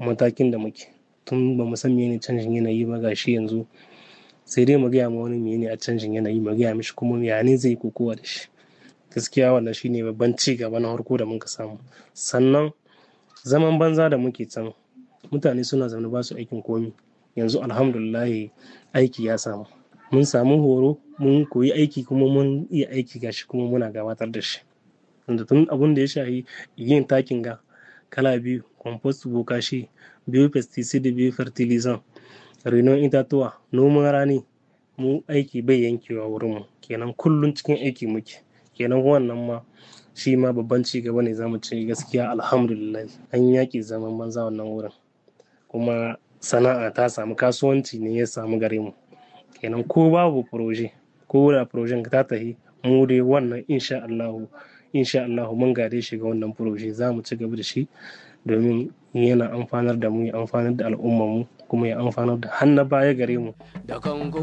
matakin da muke tun ba mu san mene canjin yanayi ba gashi yanzu sai dai mu gaya ma wani mene a canjin yanayi mu gaya mishi kuma ya ne zai kokowa da shi gaskiya wannan shine babban ci gaba na farko da muka samu sannan zaman banza da muke can mutane suna zaune ba su aikin komi yanzu alhamdulillah aiki ya samu mun samu horo mun koyi aiki kuma mun iya aiki gashi kuma muna gabatar da shi wanda tun abun da ya shahi yin takin ga kala biyu compost bokashi biyu pesticide biyu fertilizant renon itatuwa noman rani mu aiki bai yankewa wurinmu kenan kullum cikin aiki muke kenan wannan ma shi ma babban ci gaba ne zamu ce gaskiya alhamdulillah an yaƙi zaman banza wannan wurin kuma sana'a ta samu kasuwanci ne ya samu gare mu kenan ko babu proje ko da projen ta tafi mu dai wannan insha Allah insha Allah mun gade shi ga wannan proje za mu ci gaba da shi domin yana amfanar da mu ya amfanar da al'ummar mu kuma ya amfanar da hannu baya gare mu da kango